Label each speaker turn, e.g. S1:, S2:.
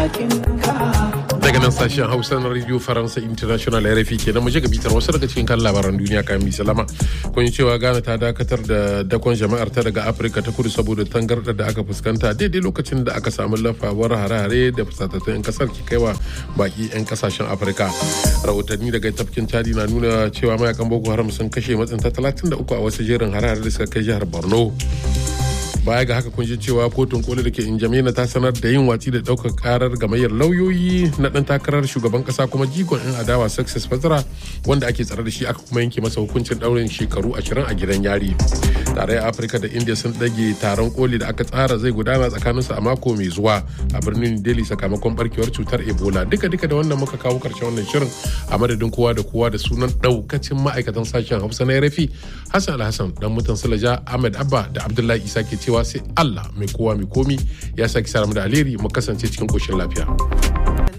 S1: daga nan sashen hausa na radio faransa international rfi kenan mu ga bitar wasu daga cikin kan labaran duniya kayan mai salama kun cewa ghana ta dakatar da dakon jama'ar ta daga afirka ta kudu saboda tangarda da aka fuskanta daidai lokacin da aka samu lafawar hare-hare da fusatattun 'yan kasar ke kaiwa baki 'yan kasashen afirka rahotanni daga tafkin chadi na nuna cewa mayakan boko haram sun kashe matsinta 33 a wasu jerin hare-hare da suka kai jihar borno baya ga haka kun ji cewa kotun koli da ke injamena ta sanar da yin watsi da daukar karar gamayyar lauyoyi na dan takarar shugaban kasa kuma jigon yan adawa success fatara wanda ake tsare da shi aka kuma yanke masa hukuncin daurin shekaru ashirin a gidan yari tarayyar afirka da india sun dage taron koli da aka tsara zai gudana tsakaninsu a mako mai zuwa a birnin delhi sakamakon barkewar cutar ebola duka duka da wannan muka kawo karshen wannan shirin a madadin kowa da kowa da sunan daukacin ma'aikatan sashen hausa na rafi hassan alhassan dan mutan sulaja ahmed abba da abdullahi isa ke cewa cewa sai Allah mai kowa mai komi ya saki sa da alheri mu kasance cikin koshin lafiya.